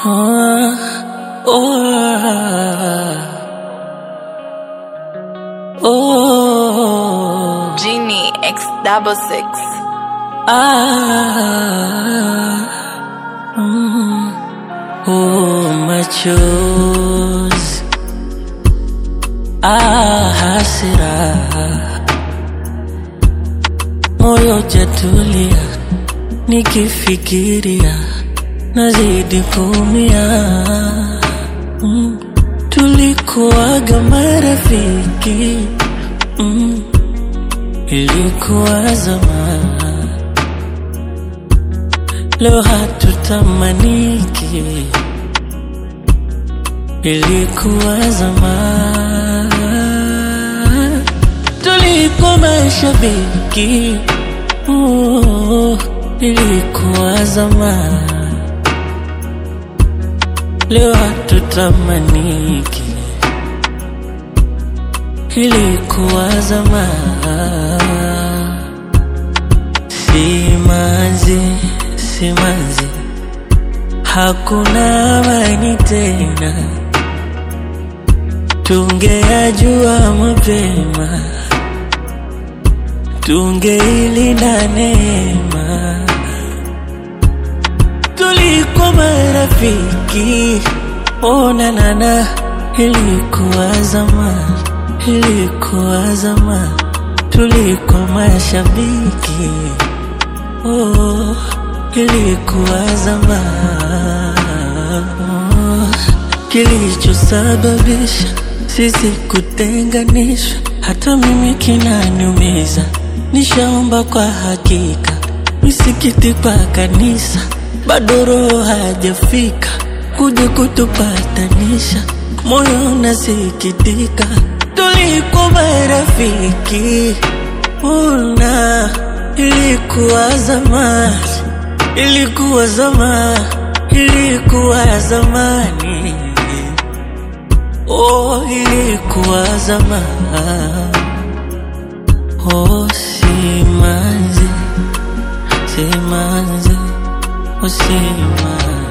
Ah, oh, oh, Genie X double six. ah, mm, oh, machozi, ah, hasira, moyo jatulia, nikifikiria nazidi kuumia. Mm, tulikuwaga marafiki mm, ilikuwa zamani, leo hatutamaniki, ilikuwa zamani, tulikuwa mashabiki oh, ilikuwa zamani, leo hatutamaniki, ilikuwa zamani. Simanzi, simanzi, hakuna amani tena. Tungeyajua mapema, tungeilinda neema. Tulikuwa marafiki, ona nana, ilikuwa zamani, ilikuwa zamani. Tulikuwa mashabiki, oh, ilikuwa zamani. Oh, Kilichosababisha sisi kutenganishwa, hata mimi kinaniumiza. Nishaomba kwa hakika, misikiti kwa kanisa, bado roho hajafika kuja kutupatanisha. Moyo unasikitika, tulikuwa marafiki, una ilikuwa zamani, ilikuwa zamani, ilikuwa zamani, oh, ilikuwa zamani, oh, simanzi, simanzi, oh, simanzi.